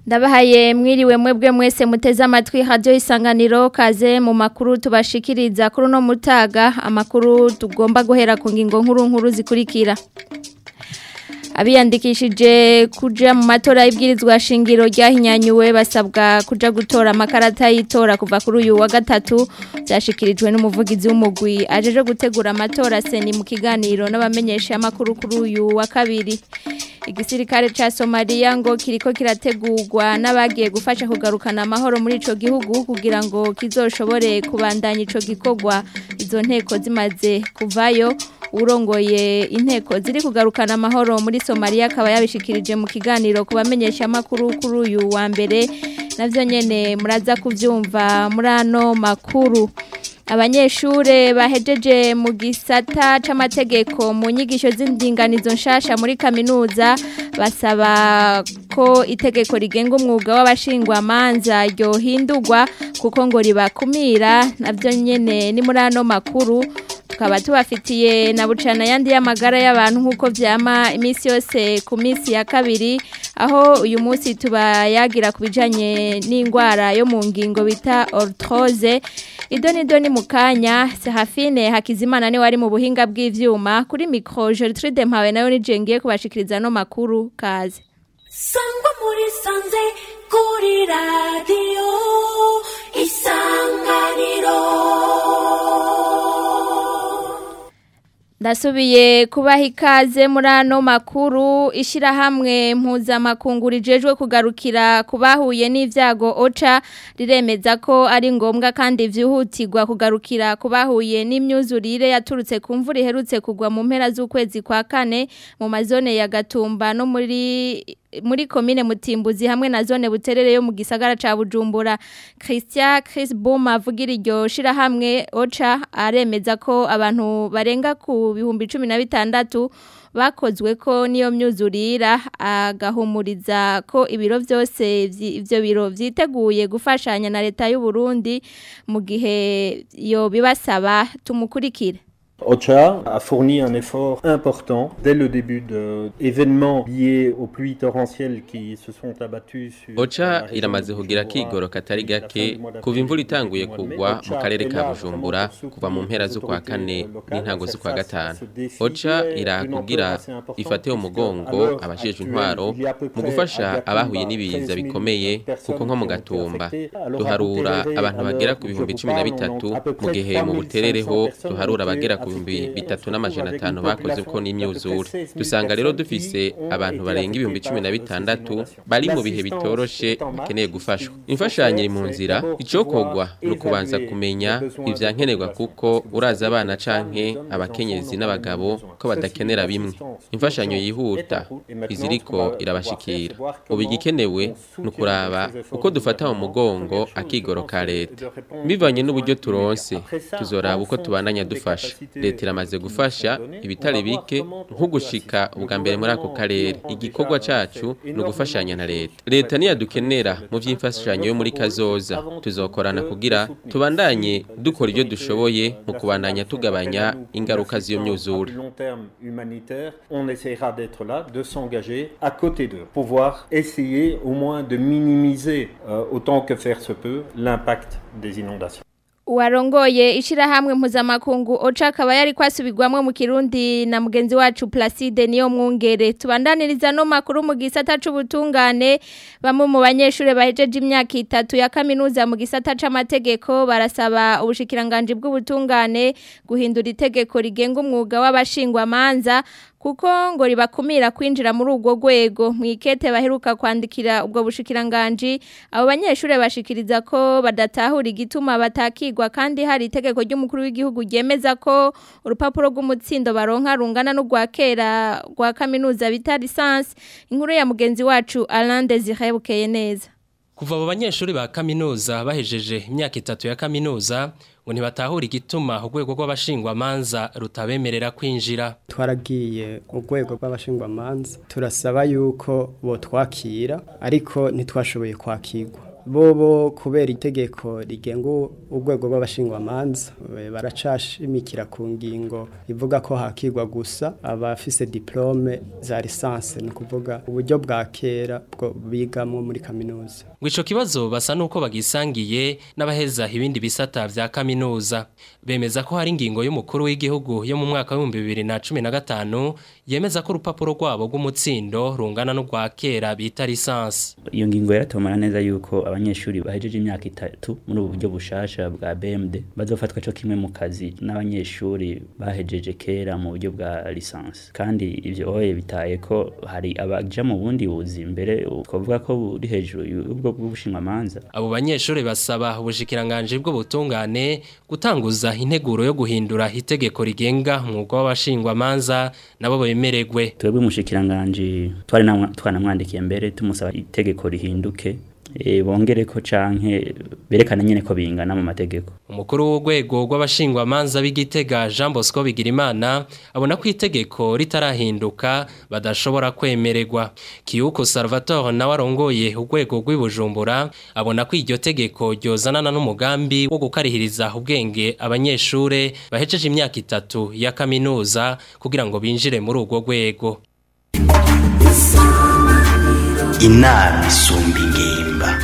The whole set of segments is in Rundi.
ndabahaye mwiriwe mwebwe mwese muteze amatwi radio isanganiro kaze mu makuru tubashikiriza kuri no mutaga amakuru tugomba guhera ku ngingo nkuru nkuru zikurikira abiyandikishije kuja mu matora y'ibwirizwa shingiro ryahinyanyuwe basabwa kuja gutora amakarata y'itora kuva kuri uyu wa gatatu byashikirijwe n'umuvugizi w'umugwi ajeje gutegura amatora seni mu kiganiro n'abamenyesha amakuru kuri uyu wa kabiri igisirikare ca Somalia ngo kiriko kirategurwa n'abagiye gufasha kugarukana amahoro muri ico gihugu kugira ngo kizoshobore kubandanya ico gikorwa izo nteko zimaze kuvayo urongoye inteko ziri kugarukana amahoro muri Somalia akaba yabishikirije mu kiganiro kubamenyesha amakuru kuri uyu wa mbere navyo nyene muraza kuvyumva muri ano makuru abanyeshure bahejeje mu gisata c'amategeko mu nyigisho z'indinganizo nshasha muri kaminuza basaba ko itegeko rigenga umwuga w'abashingwa manza ryohindurwa kuko ngo ribakumira navyo nyene ni muri ano makuru tukaba tubafitiye na bucana yandi y'amagara y'abantu nk'uko vyama iminsi yose ku minsi ya kabiri aho uyu munsi tubayagira ku bijanye n'indwara yo mu ngingo bita orthose idoni doni mu kanya Serafine Hakizimana ni wari mu buhinga bw'ivyuma kuri micro Gertrude Mpawe nayo nijengiye kubashikiriza no makuru kaze Sangwa muri sanze kuri radio isanganiro Ndasubiye kubaha ikaze muri ano makuru ishyirahamwe mpuzamakungu rijejwe kugarukira kubahuye n'ibyago oca riremeza ko ari ngombwa kandi byihutirwa kugarukira kubahuye n'imyuzurire yaturutse ku mvura iherutse kugwa mu mpera z'ukwezi kwa kane mu mazone ya gatumba no muri muri komine mutimbuzi hamwe na zone buterere yo mu gisagara ca Bujumbura Christian Chris Boma avugira iryo shira hamwe Ocha aremeza ko abantu barenga ku bihumbi 16 bakozwe ko niyo myuzurira agahumuriza ko ibiro byose ivyo biro vyiteguye gufashanya na leta y'u Burundi mu gihe yo bibasaba tumukurikire OCHA a fourni un effort important dès le début de événements liés aux pluies torrentielles qui se sont abattues sur OCHA iramaze kugira kigoro katari gake kuva imvura itanguye kugwa mu karere ka Bujumbura kuva mu mpera zo kwa kane n'intango zo kwa gatanu OCHA irakugira ifate umugongo abashije intwaro mu gufasha abahuye n'ibiza bikomeye kuko nko mu gatumba duharura abantu bagera ku bihumbi 13 mu gihe mu buterereho duharura abagera ku bihumbi bitatu n'amajana atanu bakoze ko n'imyuzure dusanga rero dufise abantu barenga ibihumbi cumi na bitandatu bari mu bihe bitoroshe bakeneye gufashwa imfashanyo iri mu nzira icokogwa ni ukubanza kumenya ivyankenerwa kuko uraza abana canke abakenyezi n'abagabo ko badakenera bimwe imfashanyo yihuta iziriko irabashikira ubu igikenewe ni ukuraba uko dufata mu mugongo akigoro ka leta bivanye n'uburyo turonse tuzoraba uko tubandanya dufasha leta iramaze gufasha ibitari bike nko gushika ubwa mbere muri ako karere igikorwa cacu ni ugufashanya na leta leta niyadukenera mu vy'imfashanyo yo muri kazoza tuzokorana kugira tubandanye dukora ibyo dushoboye mu kubandanya tugabanya ingaruka z'iyo myuzure on essaiera d'être là de s'engager à côté d'eux pouvoir essayer au moins de minimiser euh, autant que faire se peut l'impact des inondations Uwarongoye ishirahamwe mpuzamakungu Ocha akaba yari kwasubirwamwe mu Kirundi na mugenzi wacu Placide niyo mwungere tubandaniriza no makuru mu gisata c'ubutungane bamwe mu banyeshure bahejeje imyaka itatu ya kaminuza mu gisata c'amategeko barasaba ubushikiranganje bw'ubutungane guhindura itegeko rigenga umwuga w'abashingwa manza kuko ngo ribakumira kwinjira muri ubwo rwego mwikete baheruka kwandikira ubwo bushikiranganje abo banyeshure bashikiriza ko badatahura igituma batakigwa kandi hari itegeko ry'umukuru w'igihugu ryemeza ko urupapuro rw'umutsindo baronka rungana n'urwa kera rwa kaminuza bita lisansi inkuru ya mugenzi wacu Alain Desire bukeye neza kuva abo banyeshuri ba kaminuza bahejeje imyaka itatu ya kaminuza ngo ntibatahura igituma urwego rw'abashingwamanza rutabemerera kwinjira twaragiye mu rwego rw'abashingwamanza turasaba yuko botwakira ariko ntitwashoboye kwakirwa bobo kubera itegeko rigenga urwego rw'abashingwamanza eh, baracashimikira ku ngingo ivuga ko hakigwa gusa abafise diplome za lisansi ni ukuvuga uburyo bwa kera bwo bigamwo muri kaminuza ngo ico kibazo basa nuko bagisangiye n'abaheza ibindi bisata vya kaminuza bemeza ko hari ingingo y'umukuru w'igihugu yo mu mwaka w'ibihumbi bibiri na cumi na gatanu yemeza ko urupapuro rwabo rw'umutsindo rungana n'urwa kera bita lisansi iyo ngingo yaratomara neza yuko abanyeshuri bahejeje imyaka itatu muri ubu buryo bushasha bwa BMD bazofatwa cyo kimwe mu kazi n'abanyeshuri bahejeje kera mu buryo bwa lisansi kandi ivyo oye bitaye ko hari abaja mu bundi buzi imbere twavuga ko buri hejuru y'ubwo bw'ubushinwamanza abo banyeshuri basaba ubushikiranganje bw'ubutungane gutanguza integuro yo guhindura itegeko rigenga umwuga w'abashingwamanza nabo bemeregwe twebwe umushikiranganje twari namwa- twanamwandikiye mbere tumusaba itegeko rihinduke e, bongere ko canke berekana nyene ko bingana mu mategeko umukuru w'urwego rw'abashingwamanza b'igitega Jean Bosco Bigirimana abona ko itegeko ritarahinduka badashobora kwemererwa Kiyuko Salvatore nawe arongoye urwego rw'ibujumbura abona ko iryo tegeko ryozanana n'umugambi wo gukarihiriza ubwenge abanyeshure bahejeje imyaka itatu ya kaminuza kugira ngo binjire muri urwo rwego inama isumba ingimba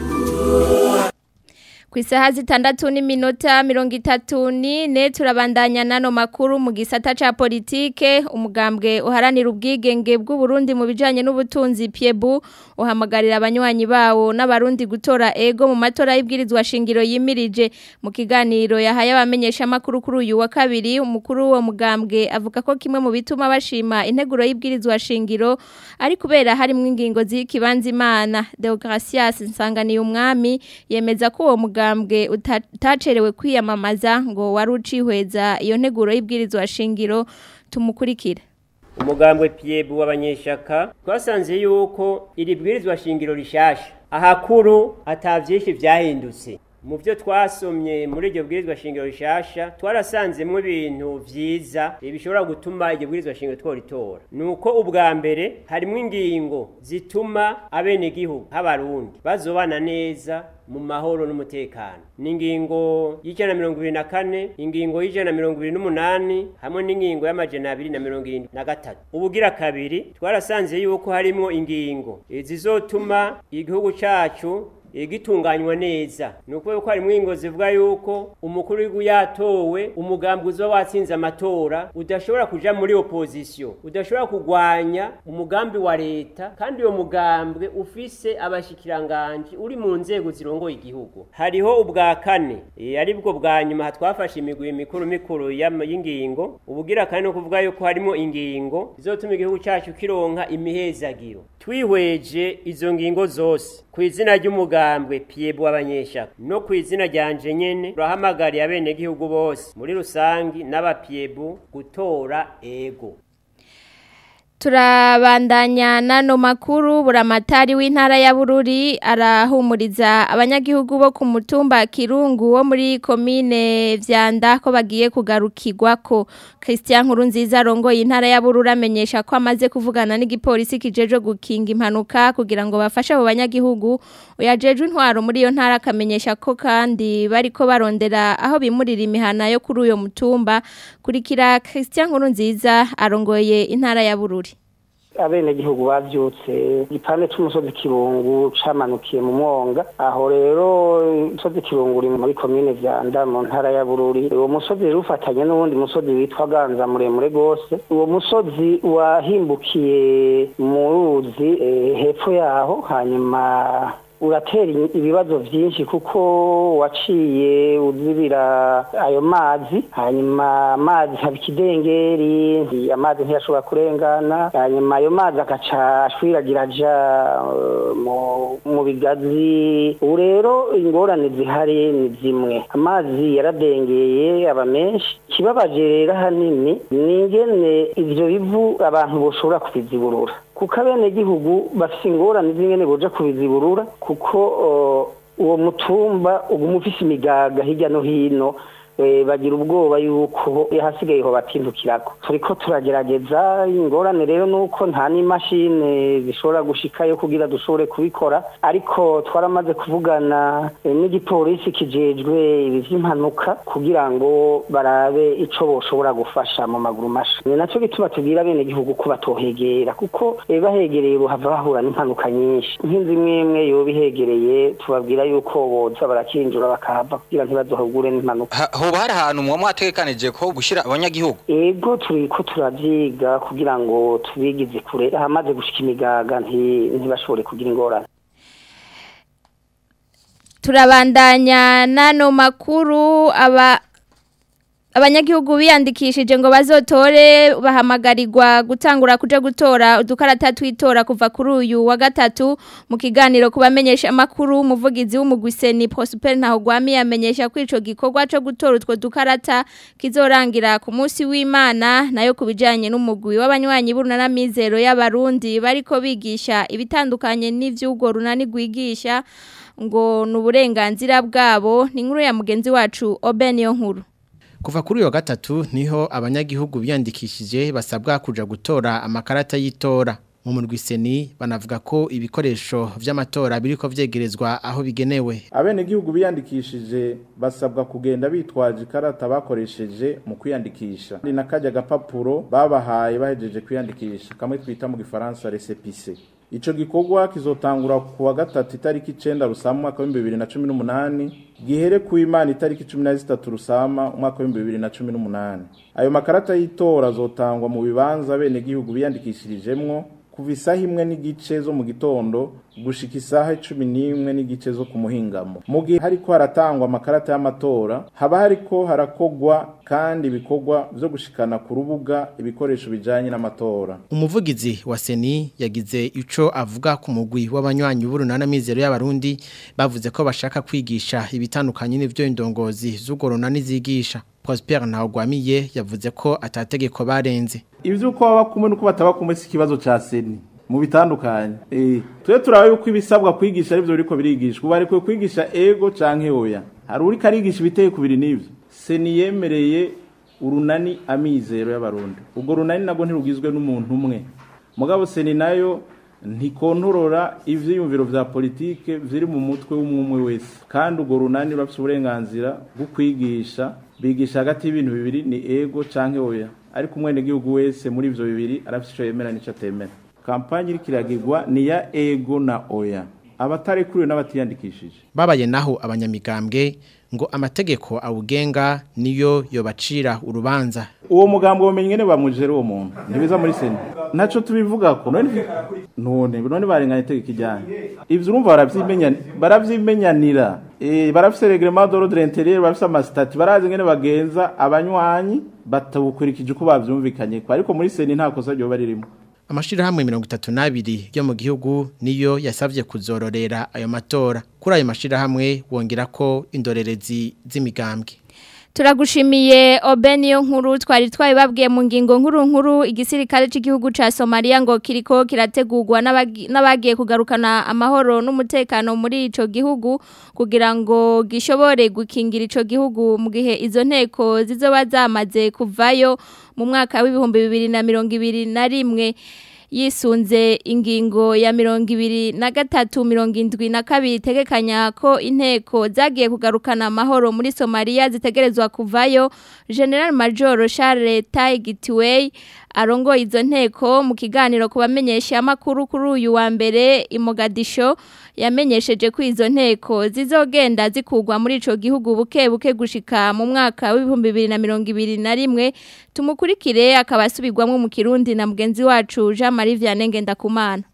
ku isaha zitandatu n'iminota mirongo itatu n'ine turabandanya n'ano makuru mu gisata cya politike umugambwe uharanira ubwigenge bw'uburundi mu bijyanye n'ubutunzi piebu uhamagarira abanywanyi bawo n'abarundi gutora ego mu matora y'ibwirizwa shingiro yimirije mu kiganiro yahaye abamenyeshamakuru kuri uyu wa kabiri umukuru w'uwo mugambwe avuga ko kimwe mu bituma bashima integuro y'ibwirizwa shingiro ari kubera harimo ingingo z'ikibanza imana deogratias nsanganiye umwami yemeza ko uwo mugambwe mugambwe utacerewe kwiyamamaza ngo wari ucihweza iyo nteguro y'ibwirizwa shingiro tumukurikira umugambwe piebu w'abanyeshaka twasanze yuko iri bwirizwa shingiro rishasha ahakuru atavyinshi vyahindutse mu byo twasomye muri iryo bwirizwa shingiro rishasha twarasanzemo ibintu vyiza bishobora gutuma iryo bwirizwa shingiro tworitora nuko ubwa mbere harimo ingingo zituma abenegihugu h'abarundi bazobana neza mu mahoro n'umutekano ni ingingo y'ijana na mirongo ibiri na kane ingingo y'ijana na mirongo ibiri n'umunani hamwe n'ingingo y'amajana abiri na mirongo irindwi na gatatu ubugira kabiri twarasanze yuko harimo ingingo zizotuma igihugu cacu igitunganywa neza ni ukuvuga ko harimo ingo zivuga yuko umukuru w'igihugu yatowe umugambi uza watsinze amatora udashobora kuja muri opozisiyo udashobora kurwanya umugambi wa leta kandi uwo mugambwe ufise abashikiranganji uri mu nzego zirongoye igihugu hariho ubwa kane e, ari bwo bwa nyuma twafashe imigwi mikuru mikuru y'ingingo ubugira kane no kuvuga yuko harimo ingingo zizotuma igihugu cyacu kironka imihezagiro twihweje izo ngingo zose ku izina ry'umugambwe piebu w'abanyeshaka no ku izina ryanje nyene turahamagariye abenegihugu bose muri rusangi n'abapiebu gutora ego turabandanya nano makuru buramatari w'intara ya Bururi arahumuriza abanyagihugu bo ku mutumba Kirungu wo muri komine Vyanda ko bagiye kugarukirwa ko Christian Nkurunziza rongoye intara ya Bururi amenyesha ko amaze kuvugana n'igipolisi kijeje gukinga impanuka kugira ngo bafashe abo banyagihugu uyajeje intwaro muri iyo ntara akamenyesha ko kandi bariko barondera aho bimurira imihana yo kuri uyo mutumba kurikira Christian Nkurunziza arongoye intara ya Bururi abenegihugu bavyutse igipande c'umusozi kirungu camanukiye mu mwonga aho rero umusozi kirungu uri muri komine vyanda mu ntara ya bururi uwo musozi rero ufatanye n'uwundi musozi witwa ganza muremure gose uwo musozi wahimbukiye mu ruzi hepfo yaho hanyuma uratera ibibazo byinshi kuko waciye uzibira ayo mazi hanyuma amazi haba ikidengeri amazi ntiyashobora kurengana hanyuma ayo mazi agaca ashwiragira aja mu bigazi ubu rero ingorane zihari ni zimwe amazi yaradengeye aba menshi ikibabaje rero ahanini ni ingene ivyo bivu abantu boshobora kubiziburura kuko abenegihugu bafise ingorane z'ingene boja kubiziburura kuko uwo mutumba uguma ufise imigaga hirya no hino eh, bagira ubwoba yuko hasigaye ho batindukirako turiko turagerageza ingorane rero nuko nta n'imashini zishobora gushikayo kugira dushobore kubikora ariko twaramaze kuvugana eh, n'igipolisi kijejwe ibi vy'impanuka kugira ngo barabe ico boshobora gufasha mu maguru masha ni naco gituma tubwira bene gihugu ko batohegera kuko eh, bahegereye bohava bahura n'impanuka nyinshi nk'inzu imwe imwe yoba ihegereye tubabwira yuko boza barakinjura bakahava kugira ntibazohugure n'impanuka Ha- hoba hari ahantu muba mwategekanije ko gushira abanyagihugu ego turiko turavyiga kugira ngo tubigize kure ahamaze gushika imigaga nti- ntibashobore kugira ingorane turabandanya n'ano makuru aba abanyagihugu biyandikishije ngo bazotore bahamagarirwa gutangura kuja gutora udukarata twitora kuva kuri uyu wa gatatu mu kiganiro kubamenyesha amakuru umuvugizi w'umugwiseni Prosper ntaho gwami yamenyesha ko ico gikorwa co gutora utwo dukarata kizorangira ku munsi w'Imana nayo kubijanye n'umugwi w'abanywanyi burunana mizero y'abarundi bariko bigisha ibitandukanye n'ivyugo runani gwigisha ngo nuburenganzira bwabo ni inkuru ya mugenzi wacu Obeniyo nkuru Kuva kuri uyu wa gatatu niho abanyagihugu biyandikishije basabwa kuja gutora amakarata y'itora. Mu murwiseni banavuga ko ibikoresho vy'amatora biriko vyegerezwa aho bigenewe. abenegihugu biyandikishije basabwa kugenda bitwaje ikarata bakoresheje mu kwiyandikisha ni nakajya agapapuro babahaye bahejeje kwiyandikisha kamwe twita mu gifaransa resepise ico gikorwa kizotangura ku wa gatatu itariki icenda rusama umwaka w'ibihumbi bibiri na cumi n'umunani gihere ku imana itariki cumi na zitatu rusama umwaka w'ibihumbi bibiri na cumi n'umunani ayo makarata y'itora azotangwa mu bibanza abenegihugu biyandikishirijemwo kuva isaha imwe n'igice zo mu gitondo gushika isaha cumi n'imwe n'igice zo ku muhingamo mu gihe hariko haratangwa amakarata y'amatora haba hariko harakogwa kandi ibikorwa vyo gushikana ku rubuga ibikoresho bijanye n'amatora Umuvugizi wa Seni yagize ico avuga ku mugwi w'abanywanyi b'urunana mizero y'abarundi bavuze ko bashaka kwigisha ibitandukanye n'ivyo indongozi z'ugorona nizigisha. Prosper Ntawagwamiye yavuze ko atategeko barenze. ivyuko baba kumwe nuko bataba kumwe si ikibazo ca seni mu bitandukanye eh twe turaba yuko ibisabwa kwigisha arivyo biriko birigishwa ubu ariko kwigisha ego canke oya hari uri karigisha ibiteye kubiri n'ivyo seni yemereye urunani amizero y'abarundi ubwo runani nabwo ntirugizwe n'umuntu umwe mugabo seni nayo ntikontorora ivyiyumviro vya politike viri mu mutwe w'umwe wese kandi urwo runani rurafise uburenganzira bwo kwigisha bigisha hagati y'ibintu bibiri ni ego canke oya ariko umwenegihugu wese muri ivyo bibiri arafise ico yemera n'ico atemera kampanye iriko iragirwa ni ya ego na oya abatarekuruwe n'abatiyandikishije Babaye naho abanyamigambwe ngo amategeko awugenga niyo yobacira urubanza. uwo mugambo bumenye ngene bamujere uwo muntu ntibiza muri sena ntaco tubivugako none none none barenganya itegeko ijyanye ivyo urumva baravyimenya baravyimenyanira eh barafise reglement d'ordre intérieur barafise amasitati barazi ngene bagenza abanywanyi batabukurikije uko bavyumvikanye ko ariko muri sena nta kosa ryo baririmo Amashirahamwe 32 yo mu gihugu niyo yasavye kuzororera ayo matora. Kuri ayo mashirahamwe wongera ko indorerezi z'imigambwe. Turagushimiye Obeniyo nkuru twari twabibabwiye mu ngingo nkuru nkuru igisirikare cy'igihugu ca Somalia ngo kiriko kirategurwa n'abagi- n'abagiye kugarukana amahoro n'umutekano muri ico gihugu kugira ngo gishobore gukingira ico gihugu mu gihe izo nteko zizoba zamaze kuvayo mu mwaka w'ibihumbi bibiri na mirongo ibiri na rimwe yisunze ingingo ya mirongo ibiri na gatatu mirongo indwi na kabiri itegekanya ko inteko zagiye kugarukana amahoro muri somaliya zitegerezwa kuvayo general major charles taigitiwey arongoye izo nteko mu kiganiro ku bamenyesha amakuru kuri uyu wa mbere i Mogadisho yamenyesheje ko izo nteko zizogenda zikugwa muri ico gihugu buke buke gushika mu mwaka w'ibihumbi bibiri na mirongo ibiri na rimwe tumukurikire akaba asubirwamwo mu kirundi na mugenzi wacu Jean Marie Vianney Ngendakumana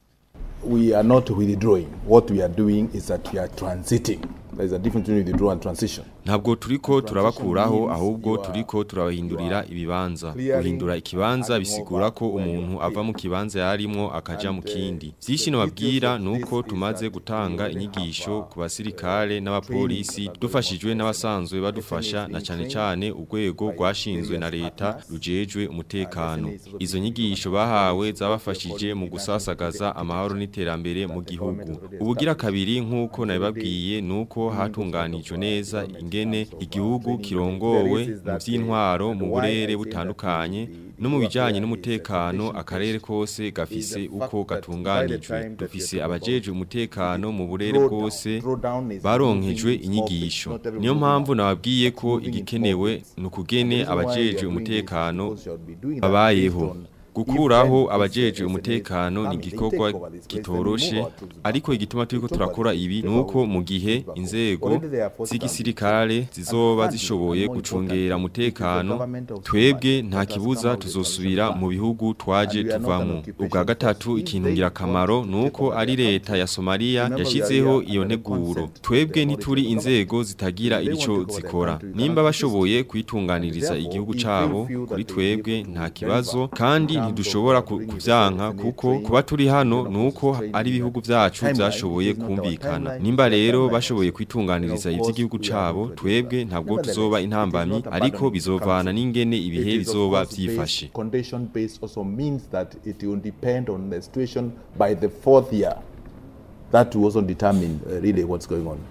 we are not withdrawing. What we are doing is that we are transiting. There is a difference between withdrawal and transition. Ntabwo turiko turabakuraho ahubwo turiko turabahindurira ibibanza. Guhindura ikibanza bisigura ko umuntu ava mu kibanza yarimwo akaja mu kindi. Vyinshi nababwira nuko tumaze gutanga inyigisho ku basirikare n'abapolisi dufashijwe n'abasanzwe badufasha na cane cane urwego rwashinzwe na leta rujejwe umutekano. Izo nyigisho bahawe zabafashije mu gusasagaza amahoro n'iterambere mu gihugu. Ubugira kabiri nkuko nabibabwiye nuko hatunganijwe neza ingene ingene igihugu kirongowe mu by'intwaro mu burere butandukanye no mu bijanye n'umutekano akarere kose gafise uko gatunganijwe dufise abajeje umutekano mu burere bwose baronkejwe inyigisho niyo mpamvu nababwiye ko igikenewe ni ukugene abajeje umutekano babayeho gukuraho abajeje umutekano ni igikorwa kitoroshe ariko igituma turiko turakora ibi nuko mu gihe inzego z'igisirikare zizoba zishoboye gucungera umutekano twebwe nta kibuza tuzosubira mu bihugu twaje tuvamo ubwa gatatu ikintu ngirakamaro nuko ari leta ya Somalia yashizeho iyo nteguro twebwe ntituri inzego zitagira ico zikora nimba bashoboye kwitunganiriza igihugu cabo kuri twebwe nta kibazo kandi ntidushobora kuvyanka kuko kuba turi hano nuko ari ibihugu vyacu byashoboye kumvikana nimba rero bashoboye kwitunganiriza ivy'igihugu cabo twebwe ntabwo tuzoba intambamyi ariko bizovana n'ingene ibihe bizoba vyifashe condition based also means that it will depend on the situation by the fourth year that will also determine uh, really what's going on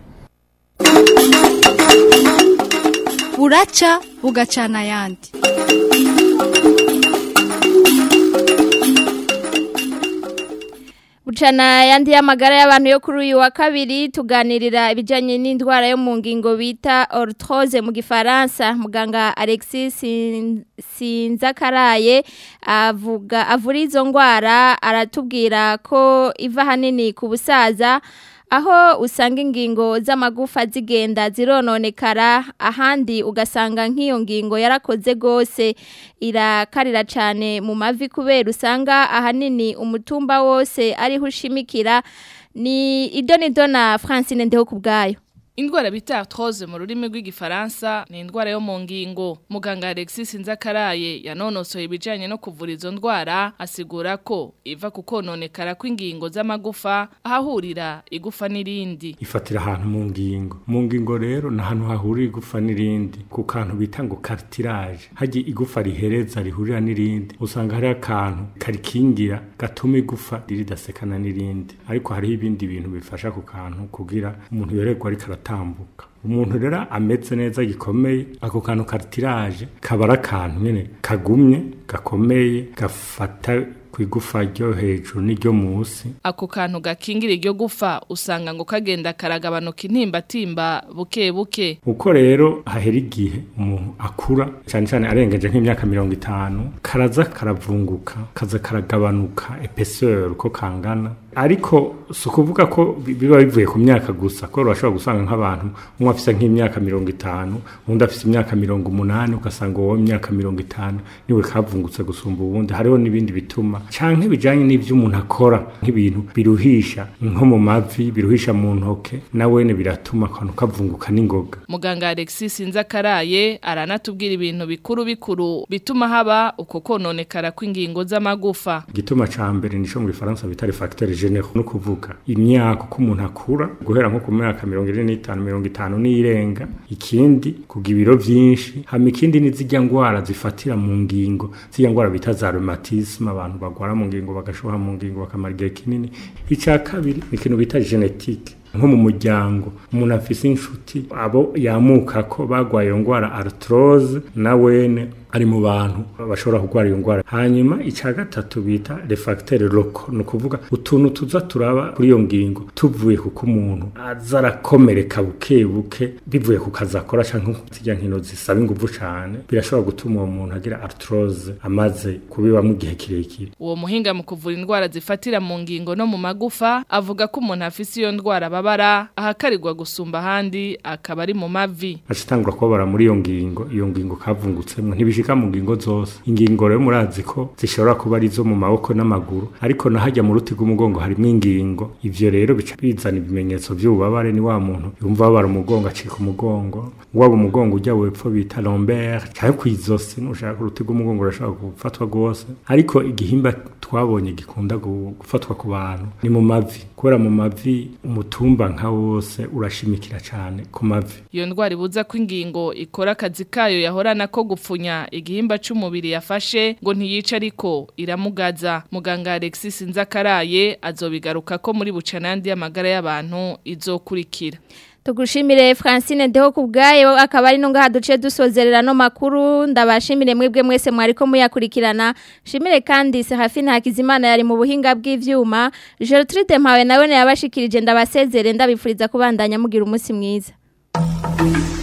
buraca bugacana ayandi Bucana yandi y'amagara y'abantu yo kuri uyu wa kabiri tuganirira ibijyanye n'indwara yo mu ngingo bita oruthoze mu gifaransa muganga Alexis Sinzakaraye avuga avura izo ndwara aratubwira ko iva hanini ku busaza aho usanga ingingo z'amagufa zigenda zirononekara ahandi ugasanga nk'iyo ngingo yarakoze rwose irakarira cyane mu mavi kubera usanga ahanini umutumba wose ariho ushimikira ni idonido na francine ndeho ku bwayo Indwara bita arthrose mu rurimi rw'igifaransa ni indwara yo mu ngingo. Muganga Alexis Nzakaraye yanonosoye ibijanye no kuvura izo ndwara asigura ko iva ku kononekara kw'ingingo z'amagufa ahahurira igufa n'irindi. Ifatira ahantu mu ngingo. Mu ngingo rero ni ahantu hahurira igufa n'irindi ku kantu bita ngo cartilage. Haji igufa rihereza rihurira n'irindi. Usanga hari akantu karikingira gatuma igufa riridasekana n'irindi. Ariko hariho ibindi bintu bifasha ku kantu kugira umuntu yorerwa ariko aratambuka umuntu rero ameze neza gikomeye ako kantu kartiraje kaba ari akantu nyine kagumye gakomeye gafata ku igufa ryo hejuru n'iryo munsi ako kantu gakingira iryo gufa usanga ngo kagenda karagabanuka intimbatimba buke buke uko rero hahera igihe umuntu akura cyane cyane arengeje nk'imyaka mirongo itanu karaza karavunguka kaza karagabanuka epeseur uko kangana ariko si ukuvuga ko biba bivuye ku myaka gusa ko urashobora gusanga nk'abantu umwe afite nk'imyaka mirongo itanu undi afite imyaka mirongo umunani ugasanga uwo imyaka mirongo itanu niwe kavungutse gusumba ubundi hariho n'ibindi bituma canke bijanye n'ivyo umuntu akora nk'ibintu biruhisha nko mu mavi biruhisha mu ntoke nawene biratuma akantu kavunguka n'ingoga muganga Alexis Nzakaraye aranatubwira ibintu bikuru bikuru bituma haba uko kononekara kw'ingingo z'amagufa igituma ca mbere nico mu gifaransa bita les facteurs généraux no kuvuga imyaka ko umuntu akura guhera nko ku myaka 45 50 n'irenga ikindi kuga ibiro vyinshi hama ikindi ni zijya ngwara zifatira mu ngingo zijya ngwara bita za rheumatisme abantu bagwara mu ngingo bagashoha mu ngingo bakamara igihe kinini icya kabiri ni ikintu bita genetique nko mu muryango umuntu afise inshuti abo yamuka ko bagwaye iyo ndwara arthrose na wene ari mu bantu bashobora kurwara iyo ndwara hanyuma icya gatatu bita refacteur loco ni ukuvuga utuntu tuza turaba kuri iyo ngingo tuvuye kuko umuntu aza arakomereka buke buke bivuye ku kazi akora cyangwa zijya nkino zisaba ingufu cyane birashobora gutuma uwo muntu agira arthrose amaze kubibamo igihe kirekire uwo muhinga mu kuvura indwara zifatira mu ngingo no mu magufa avuga ko umuntu afise iyo ndwara babara ahakarirwa gusumba ahandi akaba ari mu mavi acitangura kubabara muri iyo ngingo iyo ngingo kavungutsemwo ntibishika mu ngingo zose ingingo rero murazi ko zishobora kuba ari zo mu maboko n'amaguru ariko nahajya mu ruti rw'umugongo harimo ingingo ivyo rero bica bizana ibimenyetso by'ububabare ni wa muntu yumva babara umugongo acika umugongo waba umugongo ujya wepfo bita lombaire cyangwa kw'izosi nushaka uruti rw'umugongo urashobora gufatwa rwose ariko igihimba twabonye gikunda gufatwa ku bantu ni mu mavi kubera mu mavi umutumba nka wose urashimikira cyane ku mavi iyo ndwara ibuza ko ingingo ikora akazi kayo yahorana ko gupfunya igihimba c'umubiri yafashe ngo ntiyica ariko iramugaza muganga Alexis Nzakaraye azobigaruka ko muri bucanandi y'amagara y'abantu izokurikira tugushimire Francine Deho kubgayo akaba ari no ngaha duce dusozerera no makuru ndabashimire mwebwe mwese mwariko muyakurikirana shimire kandi Serafine Hakizimana yari mu buhinga bw'ivyuma Gertrude Mpawe nawe yabashikirije ndabasezere ndabifuriza kubandanya mugira umunsi mwiza